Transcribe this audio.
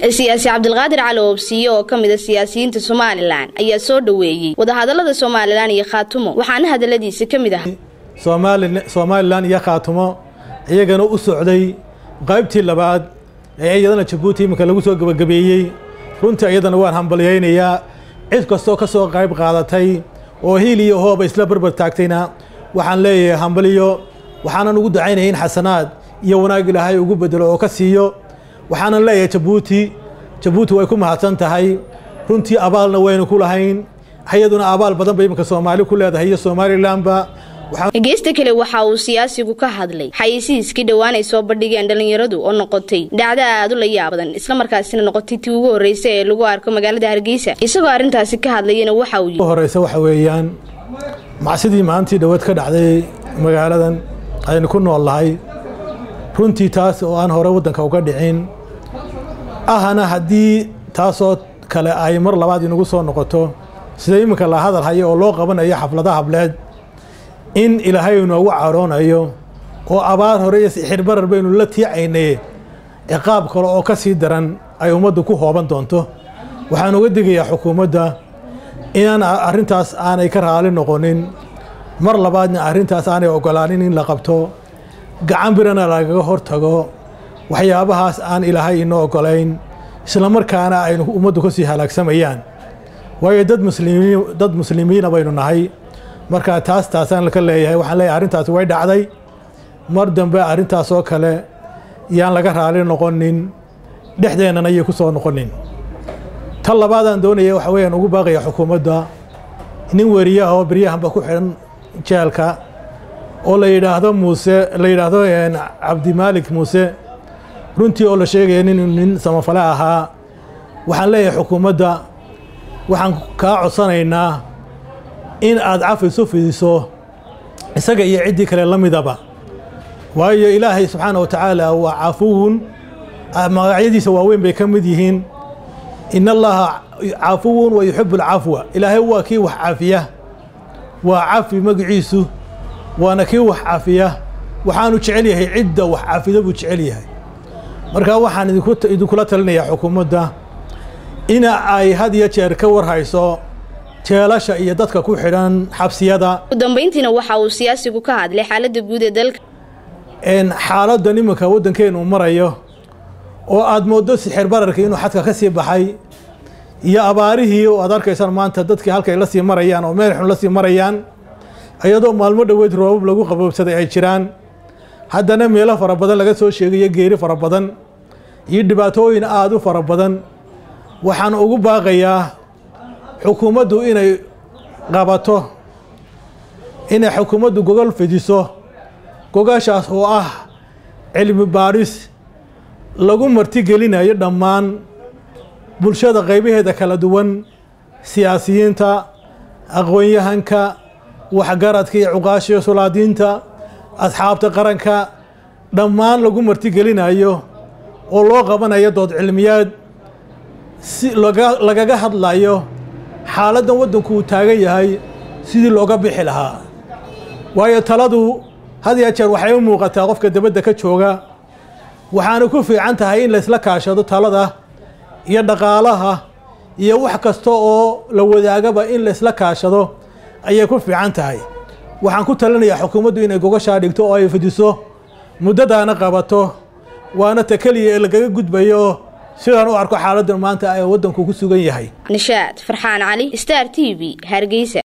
siyaasi cabdilqaadir cali oobsiye oo ka mida siyaasiyiinta somalilan ayaa soo dhoweeyey wadahadalada somalilan iyo khaatumo waxaana hadaladiisa ka mid ah somalilan iyo khaatumo iyagana u socday qaybtii labaad ee iyadana jabuuti iminka lagu soo gebagabeeyey runtii iyadana waan hambalyaynayaa cid kastoo ka soo qayb qaadatay oo hiil iyo hooba isla barbar taagtayna waxaan leeyahay hambaliyo waxaanan ugu dacaynaya in xasanaad iyo wanaag ilaahay ugu bedelo oo ka siiyo waxaanan leeyahay jabuuti jabuuti way ku mahadsan tahay runtii abaalna waynu ku lahayn iyaduna abaal badan bay iminka soomaali ku leedahay iyo somalilanba geesta kale waxa uu siyaasigu ka hadlay xayeysiiskii dhowaan ay soo bandhigeen dhallinyaradu oo noqotay dhacdo aad u la yaab badan islamarkaasina noqotay tii ugu horreysa ee lagu arko magaalada hargeysa isagoo arrintaasi ka hadlayana waxa uu yidhi horeysa waxa weeyaan macsidii maalintii dhawaad ka dhacday magaaladan aynu ku nool nahay runtii taas oo aan hore waddanka uga dhicin ahana haddii taasoo kale ay mar labaad inagu soo noqoto sida iminka la hadal hayo oo loo qabanayo xafladaha hableed in ilaahay inoogu caroonayo oo abaar hore iyo sixirbarar baynu la tiicaynay ciqaab kale oo ka sii daran ay ummaddu ku hooban doonto waxaan uga digayaa xukuumadda inaan arrintaas aanay ka raali noqonin mar labaadna arrintaas aanay ogolaanin in la qabto gacan birana lagaga hortago waxyaabahaas aan ilaahay inoo ogolayn islamarkaana aynu ummaddu ka sii halaagsamayaan waayo dad muslimiin dad muslimiina baynu nahay markaa taas taasaan ka leeyahay waxaan leeyahay arrintaasi way dhacday mar dambe arrintaas oo kale yaan laga raali noqonin dhexdeennana ayay ku soo noqonin tan labaadaan doonaya waxa weeyaan ugu baaqaya xukuumadda nin weriyaha oo beryahanba ku xidhan jeelka oo la yidhaahdo muuse la yidhaahdo cabdimaalik muuse runtii oo la sheegaya nin nin samafale ahaa waxaan leeyahay xukuumadda waxaan kaa codsanaynaa in aad cafi isu fidiso isaga iyo ciddii kale la midaba waayo ilaahay subxaana wa tacaala waa cafuwun magacyadiisa waaweyn bay ka mid yihiin in allaha cafuwun wa yuxibu alcafwa ilaahay waa kii wax cafiya waa cafi magaciisu waana kii wax cafiya waxaanu jecel yahay cidda wax cafida buu jecel yahay marka waxaan idinkula talinayaa xukuumadda ina ay had iyo jeer ka warhayso jeelasha iyo dadka ku xidhan xabsiyada ugu dambayntiina waxa uu siyaasigu ka hadlay xaaladda guud ee dalka xaaladdan iminka waddankeenu marayo oo aada mooddo sixir bararka inuu xadka ka sii baxay iyo abaarihii oo aad arkaysaan maanta dadkii halkay la sii marayaan oo meel xun la sii marayaan iyadoo maalmo dhoweed roobab lagu qaboobsaday ay jiraan haddana meelo fara badan laga soo sheegayo geeri fara badan iyo dhibaatooyin aada u fara badan waxaan ugu baaqayaa xukuumaddu inay qabato inay xukuumaddu gogol fidiso gogashaas oo ah cilmi baadhis lagu martigelinayo dhammaan bulshada qaybaheeda kala duwan siyaasiyiinta aqoon-yahanka waxgaradka iyo cuqaashiyo sulaadiinta asxaabta qaranka dhammaan lagu martigelinayo oo loo qabanayo dood cilmiyaad si lagaga hadlayo xaaladdan waddanku uu taagan yahay sidii looga bixi lahaa waayo taladu had ya jeer waxay u muuqataa qofka dabadda ka jooga waxaana ku fiican tahay in laysla kaashado talada iyo dhaqaalaha iyo wax kasta oo la wadaagaba in laysla kaashado ayay ku fiican tahay waxaan ku talinayaa xukuumaddu inay gogashaa dhigto oo ay fidiso muddadaana qabato waana ta keliya ee lagaga gudbayo sidaan u arko xaaladdan maanta ee waddanku ku sugan yahay nishaad farxaan cali star t v hargeysa